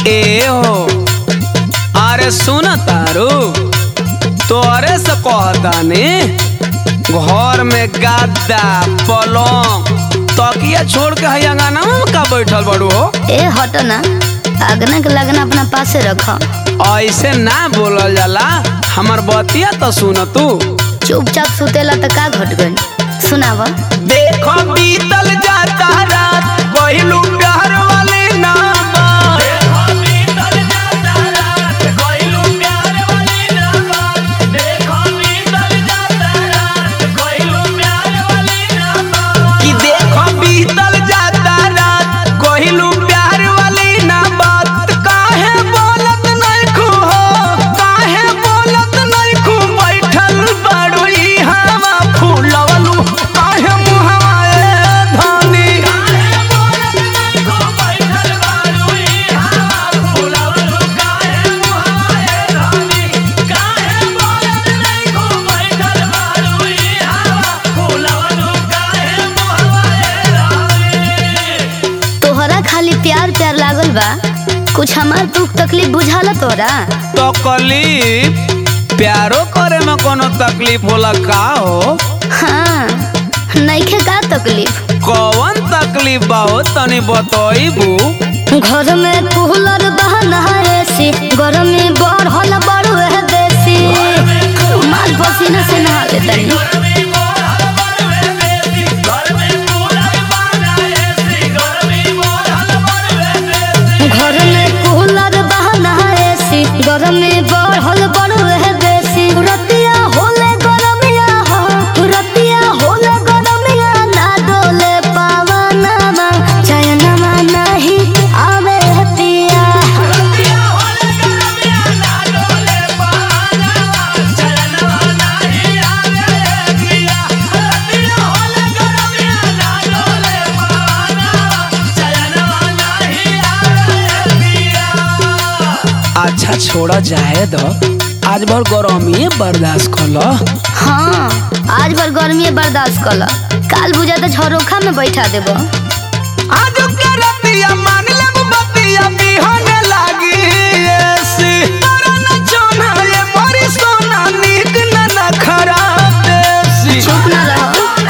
ए हो अरे सुन तारू तोरे से कहतानी घर में गद्दा पलंग तकिया छोड़ के है अंगना में का बैठल बड़ू हो ए हटो ना अगना के लगना अपना पासे रख ऐसे ना बोलल जाला हमर बतिया तो सुन तू चुपचाप सुतेला त का घट गइल सुनाव देखो बीतल जाता रात कहलू प्यार वाले नाम कि देखो बीतल जाता रात कहलू प्यार वाली ना बात काहे बोलत नहीं खू हो काहे बोलत नहीं खू बैठल बड़ू ई हवा फूलवलू काहे मुहवा ए धनी तोहरा खाली प्यार प्यार लागल बा कुछ हमार दुख तकलीफ बुझाला तोरा तकलीफ प्यारो करे में कोनो तकलीफ होला का हो हाँ नइखे का तकलीफ कौन तकलीफ बा हो तनी बतईबू घर में कूलर बहना एसी घर में बढ़ल बड़ू है देसी माल पसीना से नहा ले तनी घर में कूलर बहना एसी घर में बढ़ल बड़ू है देसी रतिया होले गरमिया हो रतिया होले गरमिया ना डोले पावनमा चयनमा नहीं आवे हतिया अच्छा छोड़ा जाए दो आज भर गरमी बर्दाश्त कर लो हाँ आज भर गर्मी बर्दाश्त कर काल बुझा तो झरोखा में बैठा देबो आज के रतिया मान लेब बतिया बिहने लागी एसी तोरा न चोना ये मोरी सोना नीक न न खराब देसी चुप ना रहो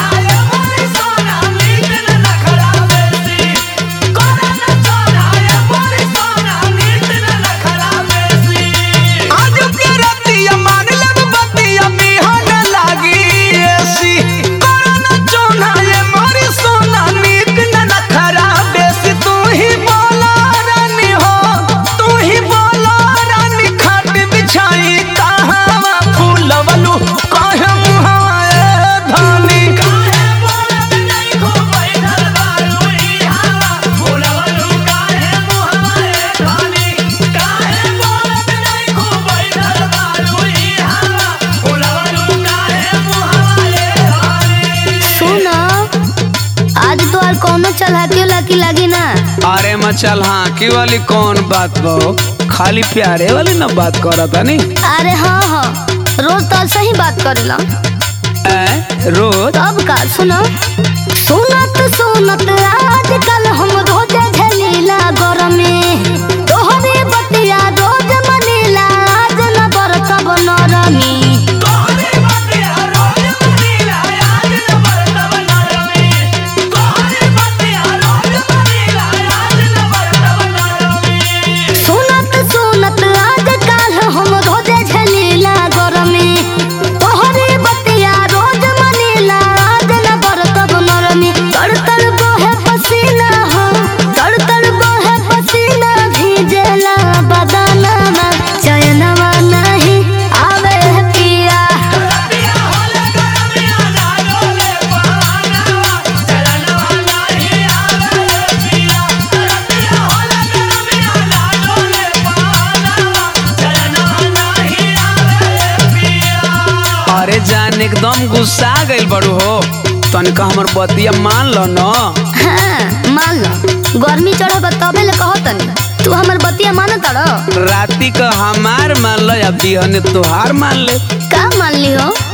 आज के रतिया मान लेब बतिया बिहने लागी एसी तोरा न चोना ये मोरी सोना नीक न न खराब देसी तू ही बोला रानी हो तू ही बोला रानी खाट बिछाई कहावा फूलवलू काहे मुहावा ए धानी सुनो आज तो और कोनो चलाकी लाकी लागी ना अरे मचल हाँ की वाली कौन बात बो खाली प्यारे वाली ना बात करत नी अरे हाँ हाँ रोज तो सही बात करेला ए रोज तब का सुनो सुनत सुनत आजकल हम रोज झलीला गरमे तोहरे बतिया रोज मनीला आज न बरतब नरमी सुनत सुनत आजकल हम रोज झलीला गरमे तोहरे बतिया रोज मनीला आज न बरतब नरमी तड़ तड़ बहे पसीना हो तड़ तड़ बहे पसीना भीजेला बदनमा चयनवा नहीं आवे है पिया अरे जान एकदम गुस्सा गइल बड़ू हो तनिका हमर बतिया मान लो न हाँ मान लो गर्मी चढ़ब तबे ले कहो तनी तू हमर बतिया मान तड़ो राती का हमार मान लो या बिहने तोहार मान ले का मान ली हो